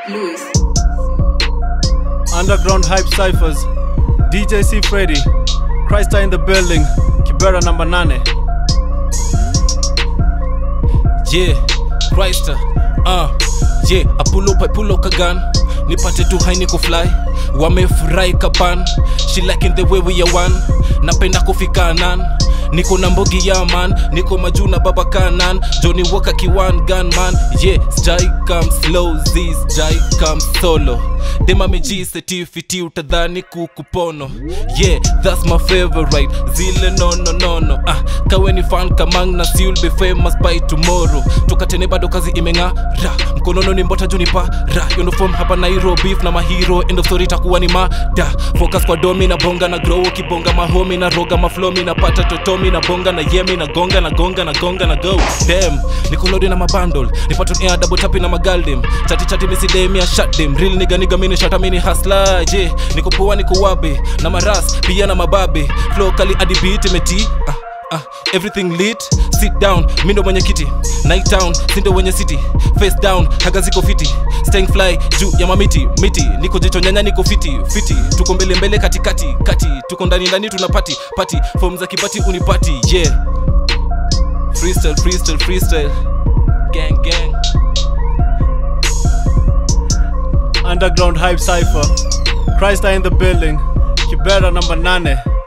Louis. Underground Hype Cyphers, DJ C Freddy, Christa in the building, Kibera number 8. yeah Christa uh, yeah I pull up I pull up a gun nipate tu hai niko fly wamefurahi kapan she liking the way we are one napenda kufika nan niko na mbogi ya man niko majuu na baba kanan johnny walker kiwan gun man yeah jai come slow zis jai come solo dema meji setifiti utadhani kukupono yeah that's my favorite zile nono nono ah kaweni fan kamang na si will be famous by tomorrow tukatene bado kazi imeng'ara mkonono ni mbota juni para uniform hapa nairobi na mahiro end of story itakuwa ni mada focus kwa domi na bonga na grow kibonga mahomi na roga maflomi na pata totomi na bonga na yemi na gonga na gonga na gonga na go dem nikolodi na mabundle nipaton air double tapi na magaldem chati chati misidemi ya shut them real nigga nigga mini shata mini hustler je niko poa niko wabe na maras pia na mababe flow kali hadi beat imeti ah Ah, everything lit sit down mi ndo mwenye kiti night town sindo wenye city face down haga ziko fiti staying fly juu ya mamiti miti niko jicho nyanya niko fiti fiti tuko mbele mbele katikati kati tuko ndani ndani tuna pati pati form za kipati unipati yeah freestyle freestyle freestyle gang gang Underground Hype Cypher, Christa in the building, Kibera number 8.